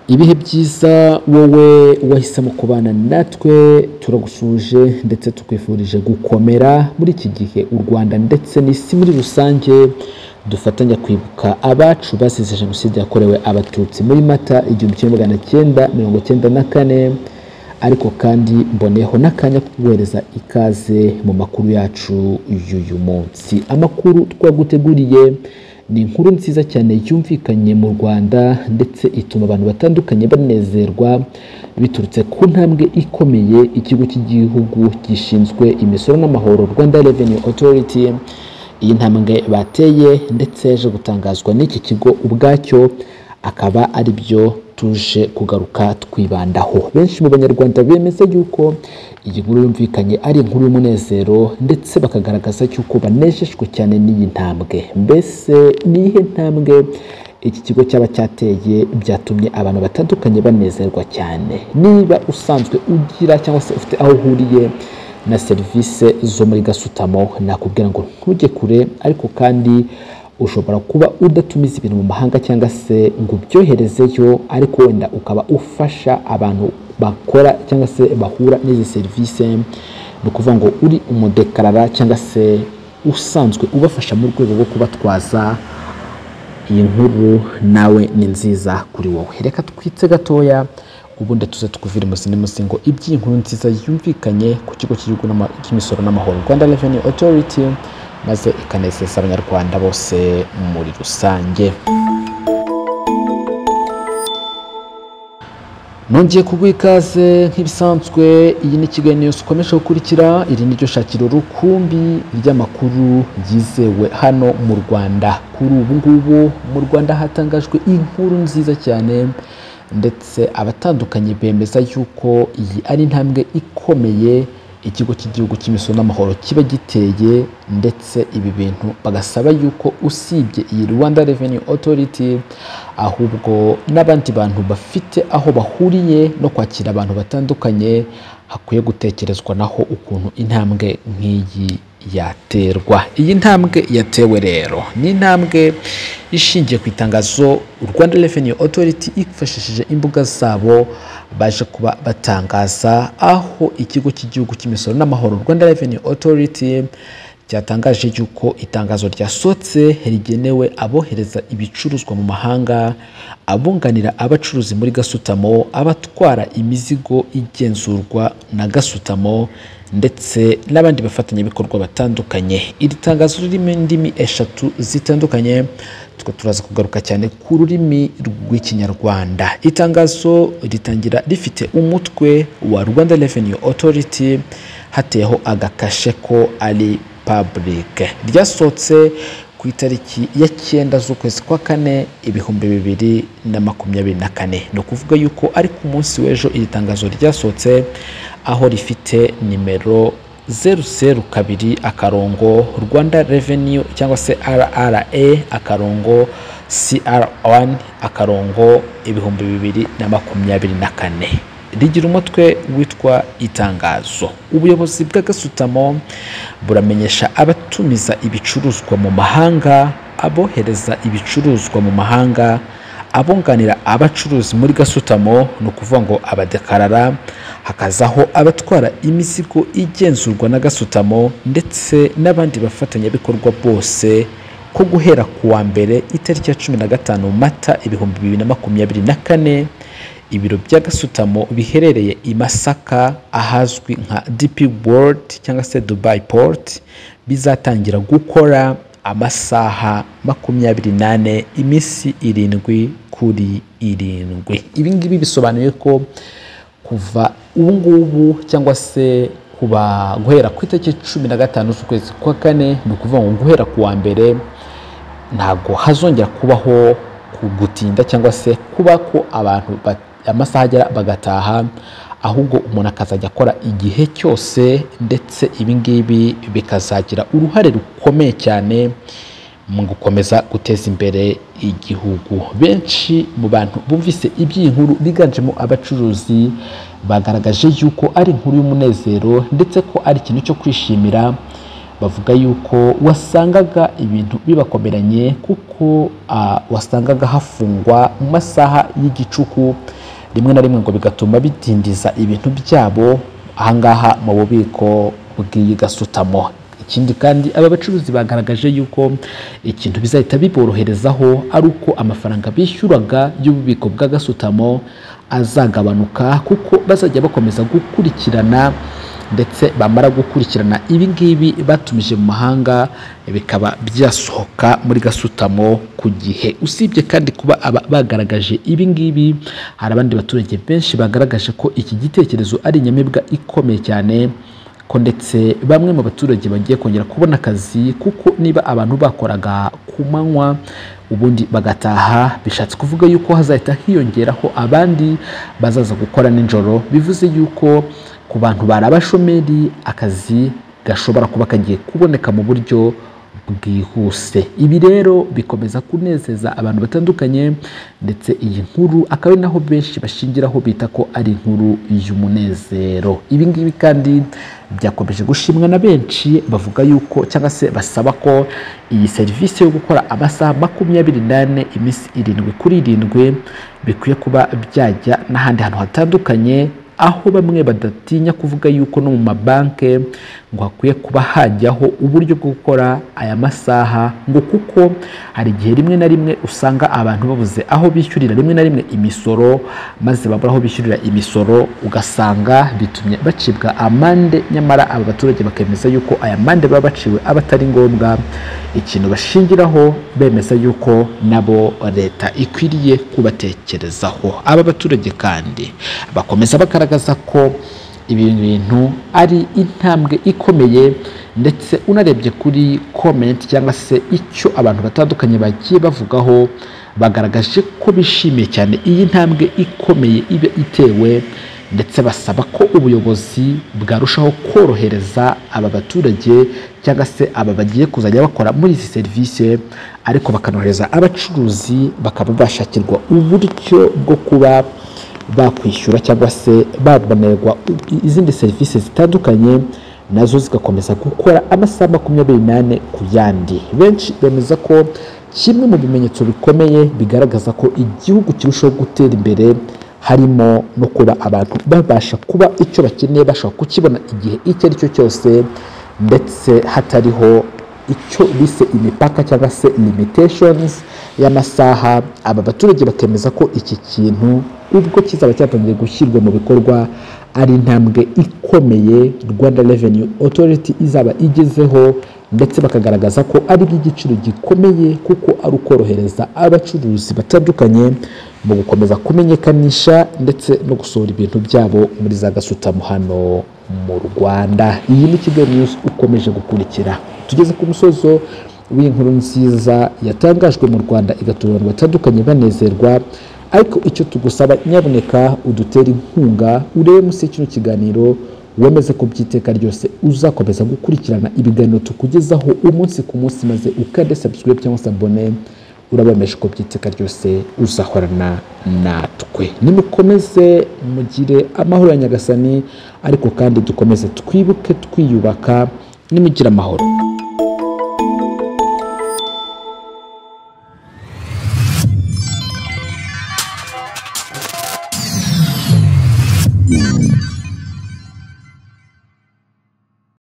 ibihe byiza wowe wahisemo kubana natwe turagushuje ndetse tukwifurije gukomera muri iki gihe u rwanda ndetse n'isi muri rusange dufatanya kwibuka abacu basize jenoside yakorewe abatutsi muri mata igihumbi kimwe magana cyenda mirongo cyenda na kane ariko kandi mboneho n'akanya ko kuguhereza ikaze mu makuru yacu y'uyu munsi amakuru twaguteguriye ni inkuru nziza cyane yumvikanye mu rwanda ndetse ituma abantu batandukanye banezerwa biturutse ku ntambwe ikomeye ikigo cy'igihugu gishinzwe imisoro n'amahoro rwanda revenue authority iyi ntambwe bateye ndetse yaje gutangazwa n'iki kigo ubwacyo akaba ari byo tuje kugaruka twibandaho benshi mu banyarwanda bemeza yuko iyi nkuru yumvikanye ari inkuru y'umunezero ndetse bakagaragaza yuko banejejwe cyane n'iyi ntambwe mbese ni iyihe ntambwe iki kigo cyaba cyateye byatumye abantu batandukanye banezerwa cyane niba usanzwe ugira cyangwa se ufite aho uhuriye na serivisi zo muri gasutamo nakubwira ngo ntujye kure ariko kandi ushobora kuba udatumiza ibintu mu mahanga cyangwa se ngo ubyoherezeyo ariko wenda ukaba ufasha abantu bakora cyangwa se bahura n'izi serivisi ni ukuvuga ngo uri umudekarara cyangwa se usanzwe ubafasha mu rwego rwo kubatwaza iyi nkuru nawe ni nziza kuri wowe reka twitse gatoya ubundi tuze tukuvire musi n'imusi ngo iby'iyi nkuru nziza yumvikanye ku kigo cy'igihugu n'ama- cy'imisoro n'amahoro rwanda revenue authority maze ikanezeza abanyarwanda bose muri rusange nongeye kuguha ikaze nk'ibisanzwe iyi ni kigali news ukomeje gukurikira iri niryo shakiro rukumbi ry'amakuru yizewe hano mu rwanda kuri ubu ngubu mu rwanda hatangajwe inkuru nziza cyane ndetse abatandukanye bemeza yuko iyi ari intambwe ikomeye ikigo cy'igihugu cy'imisoro n'amahoro kiba giteye ndetse ibi bintu bagasaba yuko usibye iyi rwanda revenue authority ahubwo n'abandi bantu bafite aho bahuriye no kwakira abantu batandukanye hakwiye gutekerezwa naho ukuntu intambwe nk'iyi yaterwa iyi ntambwe yatewe rero ni intambwe ishingiye ku itangazo rwanda revenue authority ifashishije imbuga zabo baje kuba batangaza aho ikigo cy'igihugu cy'imisoro n'amahoro rwanda revenue authority cyatangaje yuko itangazo ryasohotse rigenewe abohereza ibicuruzwa mu mahanga abunganira abacuruzi muri gasutamo abatwara imizigo igenzurwa na gasutamo ndetse n'abandi bafatanyabikorwa batandukanye iri tangazo ririmo indimi eshatu zitandukanye twe turaza kugaruka cyane ku rurimi rw'ikinyarwanda itangazo ritangira rifite umutwe wa rwanda revenue authority hateyeho agakashe ko ari public ryasohotse ku itariki ya cyenda z'ukwezi kwa kane ibihumbi bibiri na makumyabiri na kane ni ukuvuga yuko ari ku munsi w'ejo iri tangazo ryasohotse aho rifite nimero zeru zeru kabiri akarongo rwanda revenue cyangwa se rra akarongo cr1 akarongo ibihumbi bibiri na makumyabiri na kane rigira umutwe witwa itangazo ubuyobozi bw'agasutamo buramenyesha abatumiza ibicuruzwa mu mahanga abohereza ibicuruzwa mu mahanga abunganira abacuruzi muri gasutamo ni ukuvuga ngo abadekarara hakazaho abatwara imizigo igenzurwa na gasutamo ndetse n'abandi bafatanyabikorwa bose ko guhera ku wa mbere itariki ya cumi na gatanu mata ibihumbi bibiri na makumyabiri na kane ibiro bya gasutamo biherereye i masaka ahazwi nka dp world cyangwa se dubai port bizatangira gukora amasaha makumyabiri n'ane iminsi irindwi kuri irindwi ibi ngibi bisobanuye ko kuva ubu ngubu cyangwa se kuba guhera ku itariki cumi na gatanu z'ukwezi kwa kane ni ukuvuga ngo guhera ku wa mbere ntabwo hazongera kubaho gutinda cyangwa se kuba ko abantu bat- amasaha agera bagataha ahubwo umuntu akazajya akora igihe cyose ndetse ibi ngibi bikazagira uruhare rukomeye cyane mu gukomeza guteza imbere igihugu benshi mu bantu bumvise iby'iyi nkuru biganjemo abacuruzi bagaragaje yuko ari inkuru y'umunezero ndetse ko ari ikintu cyo kwishimira bavuga yuko wasangaga ibintu bibakomeranye kuko ah, wasangaga hafungwa mu masaha y'igicuku rimwe na rimwe ngo bigatuma bidindiza ibintu byabo ahangaha mu bubiko bw'iyi gasutamo ikindi kandi aba bacuruzi bagaragaje yuko ikintu bizahita biboroherezaho ari uko amafaranga bishyuraga y'ububiko bwa gasutamo azagabanuka kuko bazajya bakomeza gukurikirana ndetse bamara gukurikirana ibi ngibi batumije mu mahanga bikaba byasohoka muri gasutamo ku gihe usibye kandi kuba aba bagaragaje ibi ngibi hari abandi baturage benshi bagaragaje ko iki gitekerezo ari inyamibwa ikomeye cyane ko ndetse bamwe mu baturage bagiye kongera kubona akazi kuko niba abantu bakoraga ku manywa ubundi bagataha bishatse kuvuga yuko hazahita hiyongeraho abandi bazaza gukora nijoro bivuze yuko ku bantu bari abashomeri akazi gashobora kuba kagiye kuboneka mu buryo bwihuse ibi rero bikomeza kunezeza abantu batandukanye ndetse iyi nkuru akaba ari naho benshi bashingiraho bita ko ari inkuru y'umunezero ibi ngibi kandi byakomeje gushimwa na benshi bavuga yuko cyangwa se basaba ko iyi serivisi yo gukora amasaha makumyabiri n'ane iminsi irindwi kuri irindwi bikwiye kuba byajya n'ahandi hantu hatandukanye aho bamwe badatinya kuvuga yuko no mu mabanki ngo hakwiye kuba hajyaho uburyo bwo gukora aya masaha ngo kuko hari igihe rimwe na rimwe usanga abantu babuze aho bishyurira rimwe na rimwe imisoro maze babura aho bishyurira imisoro ugasanga bitumye bacibwa amande nyamara aba baturage bakemeza yuko aya mande baba baciwe aba atari ngombwa ikintu bashingiraho bemeza yuko nabo leta ikwiriye kubatekerezaho aba baturage kandi bakomeza bagaragaza bigaragaza ko ibi bintu ari intambwe ikomeye ndetse unarebye kuri komenti cyangwa se icyo abantu batandukanye bagiye bavugaho bagaragaje ko bishimiye cyane iyi ntambwe ikomeye iba itewe ndetse basaba ko ubuyobozi bwarushaho korohereza aba baturage cyangwa se aba bagiye kuzajya bakora muri izi serivisi ariko bakanohereza abacuruzi bakaba bashakirwa uburyo bwo kuba bakwishyura cyangwa se babonerwa izindi serivisi zitandukanye nazo zigakomeza gukora amasaha makumyabiri n'ane ku yandi benshi bemeza ko kimwe mu bimenyetso bikomeye bigaragaza ko igihugu kirushaho gutera imbere harimo no kuba abantu babasha kuba icyo bakeneye bashobora kukibona igihe icyo ari cyo cyose ndetse hatariho icyo bise imipaka cyangwa se limitations y'amasaha aba baturage bakemeza ko iki kintu ubwo kizaba cyatangiye gushyirwa mu bikorwa ari intambwe ikomeye rwanda revenue authority izaba igezeho ndetse bakagaragaza ko ari bw'igiciro gikomeye kuko ari ukorohereza abacuruzi batandukanye mu gukomeza kumenyekanisha ndetse no gusohora ibintu byabo muri za gasutamo hano mu rwanda iyi ni kigali news ukomeje gukurikira tugeze ku musozo w'iyi nkuru nziza yatangajwe mu rwanda igatuma abantu batandukanye banezerwa ariko icyo tugusaba nyaboneka udutere inkunga urebe munsi y'ikino kiganiro wemeze ko by'iteka ryose uzakomeza gukurikirana ibiganiro tukugezaho umunsi ku munsi maze ukande subscribe cyangwa se abone urabemeje ko by'iteka ryose uzahorana natwe nimukomeze mugire amahoro ya nyagasani ariko kandi dukomeze twibuke twiyubaka nimugira amahoro